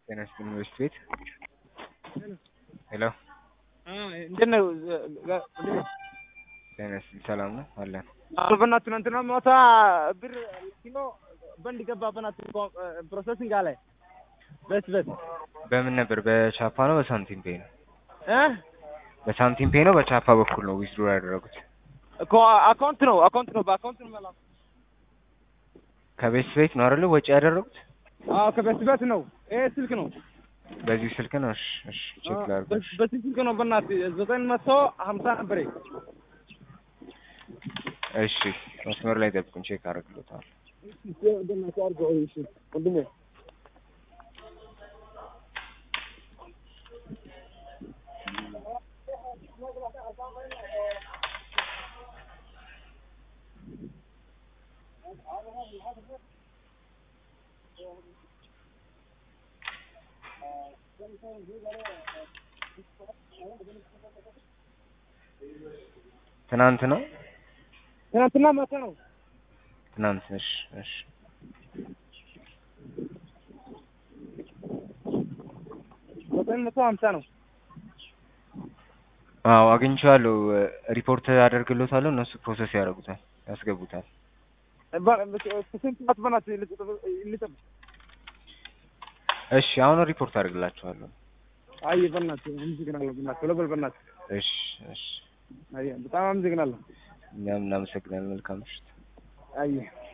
ጤና ይስጥልኝ ዩኒቨርሲቲ ቤት ሄሎ እንዴት ነው? ጤና ይስጥልኝ ሰላም ነው አለን አሁን በእናትህ ትናንትና ማታ ብር ኪሎ በንድ ገባ በእናትህ ፕሮሰሲንግ አለ በስ በስ በምን ነበር በቻፓ ነው በሳንቲም ፔይ ነው እ በሳንቲም ፔይ ነው በቻፓ በኩል ነው ዊዝድሮ ያደረጉት እኮ አካውንት ነው አካውንት ነው በአካውንት ነው መላክ ከቤት ቤት ነው አይደለ ወጪ ያደረጉት አዎ ከበስ በስ ነው ይሄ ስልክ ነው በዚህ ስልክ ነው እሺ እሺ ቼክ ላድርግ በዚህ ስልክ ነው በእናትህ ዘጠኝ መቶ ሀምሳ ነበር እሺ መስመር ላይ ጠብቁን ቼክ አደርግሎታል በእናትህ አድርገው እሺ ወንድሜ ትናንት ነው ትናንትና ማታ ነው ትናንት እሺ እሺ ዘጠኝ መቶ ሀምሳ ነው አዎ አግኝቼዋለሁ ሪፖርት አደርግሎታለሁ እነሱ ፕሮሰስ ያደርጉታል ያስገቡታል ስንት ሰዓት በእናትህ ልጠብቅ እሺ አሁን ሪፖርት አደርግላችኋለሁ አይ በእናትህ አመሰግናለሁ በእናትህ ቶሎ በል በእናትህ እሺ እሺ አይ በጣም አመሰግናለሁ እኛም እናመሰግናለን መልካም ምሽት አየህ